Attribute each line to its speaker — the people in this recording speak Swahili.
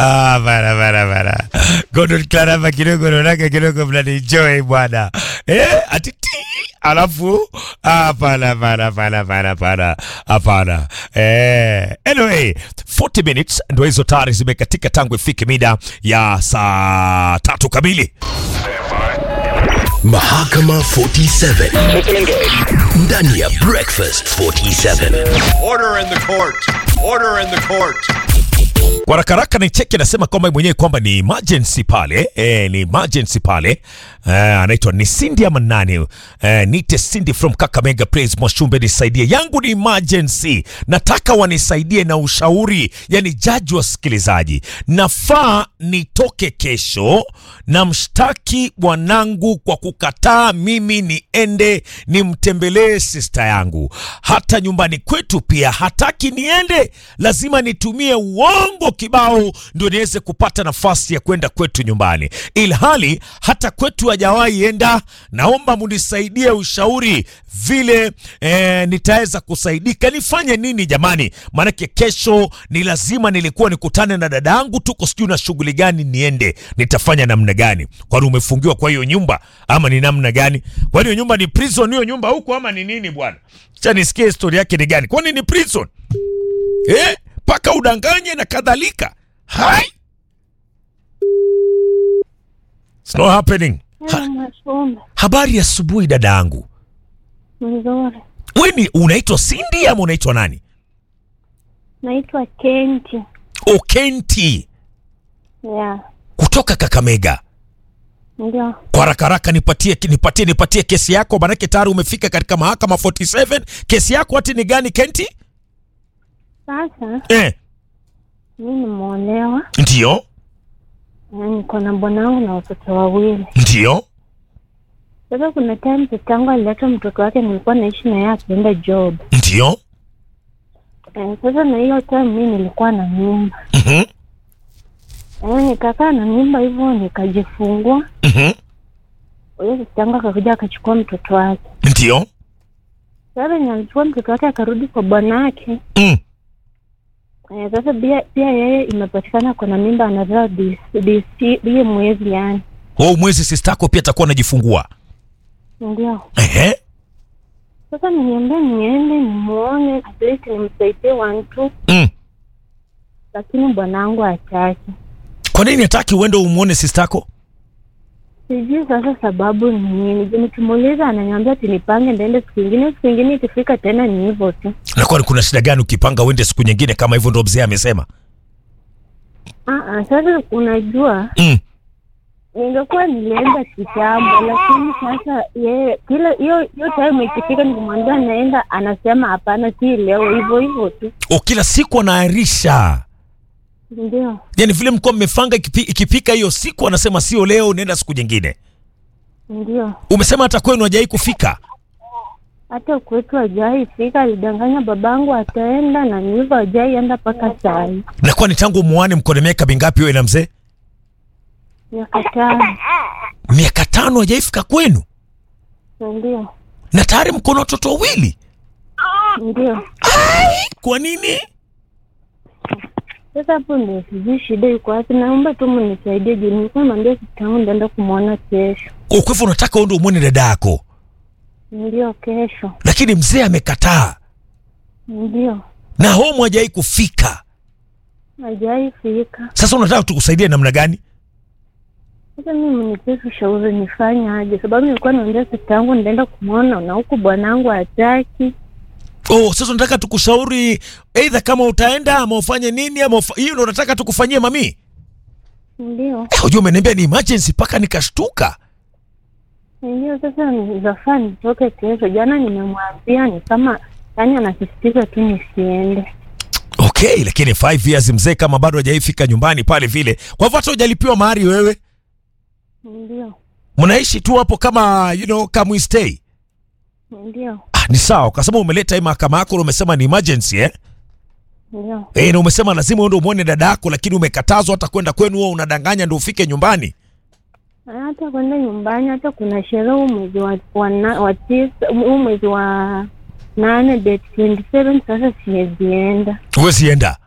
Speaker 1: Ah, bara bara bara. Godon Clarama kidogo naonaka kidogo mnanienjoy bwana. Eh, ati ti alafu hapana hapana hapana hapana hapana hapana. Eh, anyway, 40 minutes ndio hizo tayari zimekatika tangu ifike mida ya saa tatu kamili.
Speaker 2: Mahakama 47 ndani ya Breakfast 47.
Speaker 3: Order in the court. Order in the court.
Speaker 1: Kwa haraka haraka ni cheki anasema kwamba mwenyewe kwamba ni emergency pale eh, ni emergency pale eh, anaitwa ni Cindy ama nani eh, nite Cindy from Kakamega Praise Mwashumbe, nisaidie yangu ni emergency, nataka wanisaidie na ushauri, yani jaji wasikilizaji, nafaa nitoke kesho na mshtaki bwanangu kwa kukataa mimi niende nimtembelee sista yangu, hata nyumbani kwetu pia hataki niende, lazima nitumie uongo kibao ndio niweze kupata nafasi ya kwenda kwetu nyumbani, ilhali hata kwetu hajawahi enda. Naomba munisaidie ushauri vile eh, nitaweza kusaidika, nifanye nini jamani? Maanake kesho ni lazima, nilikuwa nikutane na dada yangu, tuko sijui na shughuli gani, niende nitafanya namna gani? Kwani umefungiwa kwa hiyo nyumba ama ni namna gani? Kwani hiyo nyumba ni prison hiyo nyumba huko ama ni nini bwana? Cha nisikie historia yake ni gani? Kwani ni prison eh? Paka udanganye na kadhalika. Hai, it's not happening. Ha,
Speaker 4: Mashumbe
Speaker 1: habari ya asubuhi dada yangu.
Speaker 4: mzuri,
Speaker 1: Wewe ni unaitwa Cindy ama unaitwa nani?
Speaker 4: naitwa Kenti
Speaker 1: Okenti
Speaker 4: ya
Speaker 1: kutoka Kakamega.
Speaker 4: ndio.
Speaker 1: Kwa haraka haraka nipatie nipatie nipatie kesi yako, manake tayari umefika katika mahakama 47. Kesi yako hati ni gani Kenti?
Speaker 4: Sasa
Speaker 1: Eh,
Speaker 4: mi nimeolewa,
Speaker 1: ndio
Speaker 4: na niko na bwanangu na watoto wawili.
Speaker 1: ndio
Speaker 4: Sasa kuna time mtoto wangu alileta mtoto wake, nilikuwa naishi na yeye akienda job.
Speaker 1: ndio
Speaker 4: Eh, sasa na hiyo time mi nilikuwa na mimba
Speaker 1: mhm
Speaker 4: eh, nikakaa na mimba hivyo nikajifungua.
Speaker 1: mhm
Speaker 4: Huyo sister yangu akakuja akachukua mtoto wake.
Speaker 1: ndio
Speaker 4: Sasa ni alichukua mtoto wake akarudi kwa bwanake.
Speaker 1: mm.
Speaker 4: Eh, sasa pia pia yeye imepatikana kuna mimba anazaa hiyo mwezi yani,
Speaker 1: Oh, mwezi sistako pia atakuwa anajifungua.
Speaker 4: ndio
Speaker 1: Ehe.
Speaker 4: sasa niambia niende nimuone at least nimsaidie wantu,
Speaker 1: Mm.
Speaker 4: lakini bwanangu hataki.
Speaker 1: Kwa nini hataki uende umuone sistako?
Speaker 4: Sijui sasa sababu ni nini. Je, nikimuuliza ananiambia ati nipange ndaende siku ingine, siku ingine ikifika tena ni hivyo tu.
Speaker 1: Na kwani kuna shida gani ukipanga uende siku nyingine kama hivyo ndo mzee amesema?
Speaker 4: Ah, ah, sasa unajua
Speaker 1: Mm.
Speaker 4: ningekuwa nilienda kitambo, lakini sasa yeye kila hiyo hiyo time ikifika, nikimwambia naenda, anasema hapana, si leo, hivyo hivyo tu.
Speaker 1: O, kila siku anaahirisha.
Speaker 4: Ndio,
Speaker 1: Yaani vile mlikuwa mmepanga ikipi, ikipika hiyo siku anasema sio leo, unaenda siku nyingine.
Speaker 4: ndio.
Speaker 1: Umesema hata kwenu hajai kufika.
Speaker 4: Hata kwetu hajai fika, alidanganya babangu ataenda, na ni hivyo hajai enda mpaka saa hii,
Speaker 1: Na kwani tangu muane mko na miaka mingapi wewe na mzee?
Speaker 4: miaka tano.
Speaker 1: Miaka tano hajaifika kwenu.
Speaker 4: Ndio,
Speaker 1: Na tayari mko na watoto wawili.
Speaker 4: ndio.
Speaker 1: Kwa nini?
Speaker 4: Sasa hapo ndio sijui shida iko wapi. Naomba tu mnisaidie juu nilikuwa mwambia sister yangu ndaenda kumwona kesho.
Speaker 1: Kwa hivyo unataka uende umuone dada yako,
Speaker 4: Ndio, kesho.
Speaker 1: lakini mzee amekataa
Speaker 4: Ndio,
Speaker 1: na homu hajai kufika.
Speaker 4: hajai fika.
Speaker 1: Sasa unataka tukusaidie namna gani?
Speaker 4: Sasa mimi mnipee ushauri nifanye aje, sababu nilikuwa naambia sister yangu ndaenda kumwona na huku bwanangu hataki.
Speaker 1: Oh, sasa unataka tukushauri aidha kama utaenda ama ufanye nini ama ufa... hiyo ndo unataka tukufanyie mami?
Speaker 4: Ndio,
Speaker 1: Eh, Unajua umeniambia ni emergency mpaka nikashtuka.
Speaker 4: ndio. Sasa nizafaa nitoke kesho. Jana nimemwambia ni kama yani anasisitiza tu nisiende.
Speaker 1: Okay, lakini 5 years mzee kama bado hajaifika nyumbani pale vile. Kwa hivyo hata hujalipiwa mahari wewe.
Speaker 4: Ndio,
Speaker 1: Mnaishi tu hapo kama you know kama we stay.
Speaker 4: ndio,
Speaker 1: Ah, ni sawa kwa sababu umeleta hii mahakama yako na umesema ni emergency eh?
Speaker 4: ndio.
Speaker 1: Eh, na umesema lazima uende umuone dada yako lakini umekatazwa hata kwenda kwenu wewe unadanganya ndio ufike nyumbani.
Speaker 4: hata kwenda nyumbani, hata kuna sherehe huu mwezi wa, wa, na- wa tisa huu mwezi wa nane date 27 sasa siwezienda.
Speaker 1: Huwezi enda.